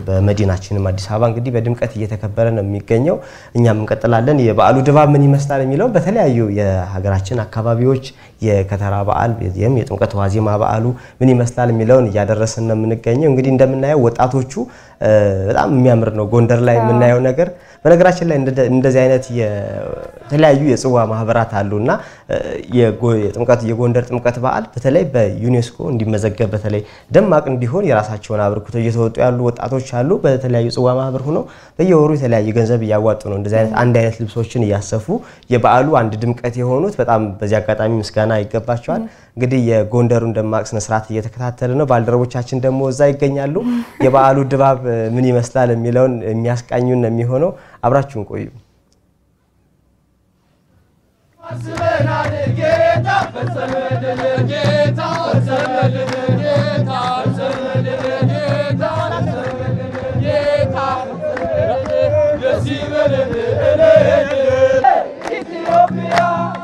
በመዲናችንም አዲስ አበባ እንግዲህ በድምቀት እየተከበረ ነው የሚገኘው። እኛም እንቀጥላለን። የበዓሉ ድባብ ምን ይመስላል የሚለው በተለያዩ የሀገራችን አካባቢዎች የከተራ በዓል ይህም የጥምቀት ዋዜማ በዓሉ ምን ይመስላል የሚለውን እያደረስን ነው የምንገኘው። እንግዲህ እንደምናየው ወጣቶቹ በጣም የሚያምር ነው ጎንደር ላይ የምናየው ነገር። በነገራችን ላይ እንደዚህ አይነት የተለያዩ የጽዋ ማህበራት አሉ እና የጥምቀት የጎንደር ጥምቀት በዓል በተለይ በዩኔስኮ እንዲመዘገብ በተለይ ደማቅ እንዲሆን የራሳቸውን አበርክቶ እየተወጡ ያሉ ወጣቶች አሉ። በተለያዩ ጽዋ ማህበር ሆነው በየወሩ የተለያየ ገንዘብ እያዋጡ ነው እንደዚህ አይነት አንድ አይነት ልብሶችን እያሰፉ የበዓሉ አንድ ድምቀት የሆኑት በጣም በዚህ አጋጣሚ ምስጋና ይገባቸዋል። እንግዲህ የጎንደሩን ደማቅ ስነስርዓት እየተከታተለ ነው። ባልደረቦቻችን ደግሞ እዛ ይገኛሉ። የበዓሉ ድባብ ምን ይመስላል የሚለውን የሚያስቃኙን ነው የሚሆነው። አብራችሁን ቆዩ። አስበናል ጌታ ፈጸመልን ጌታ ፈጸመልን ጌታ ፈጸመልን ጌታ ፈጸመልን ጌታ ደስ ይበለን ኢትዮጵያ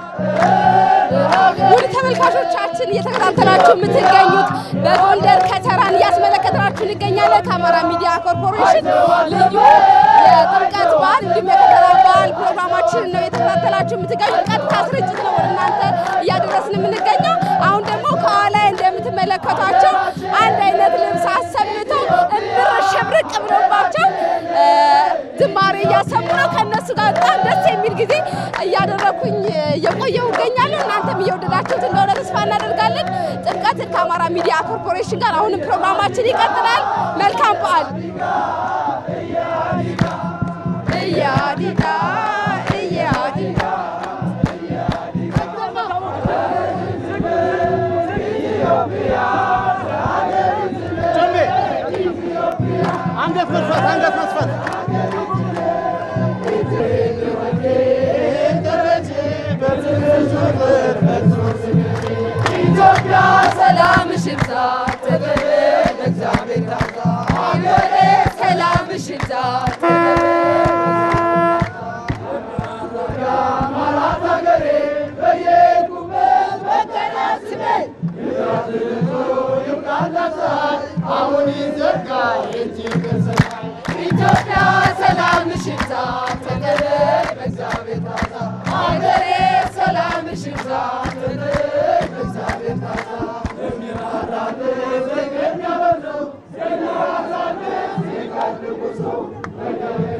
ውድ ተመልካቾቻችን እየተከታተላችሁ የምትገኙት በጎንደር ከተራን እያስመለከትናችሁ እንገኛለን። ከአማራ ሚዲያ ኮርፖሬሽን ልዩ የጥምቀት በዓል እንዲሁም የከተራ በዓል ፕሮግራማችንን ነው እየተከታተላችሁ የምትገኙት። ቀጥታ ስርጭት ነው ወደ እናንተ እያደረስን የምንገኘው። አሁን ደግሞ ከኋላ እንደምትመለከቷቸው አንድ አይነት ልብስ አሰምተው እምር ሸብርቅ ብሎባቸው ዝማሬ እያሰሙ ነው። ከእነሱ ጋር በጣም ደስ የሚል ጊዜ እያደረኩኝ እየቆየሁ እገኛለሁ። እናንተም እየወደዳችሁት እንደሆነ ተስፋ እናደርጋለን። ጥምቀትን ከአማራ ሚዲያ ኮርፖሬሽን ጋር አሁንም ፕሮግራማችን ይቀጥላል። መልካም በዓል። እያዲዳ እያዲዳ አንገት መስፋት አንገት መስፋት ኢትዮጵያ ሰላምሽ ይብዛ ተበል እግዚአብሔር ታዛ አገሬ ሰላምሽ ይብዛ አማራት ሀገሬ በየሄድኩበት መቀናት ስበል አሁን ይዘጋ የእጅ ገሰናል ኢትዮጵያ ሰላምሽ ይብዛ ተበል እግዚአብሔር ታዛ አገሬ ሰላምሽ ይብዛ ተበል እግዚአብሔር ታዛ የሚራራልህ የሚያበረው የሚራራልህ ሲቀድቁ ሰው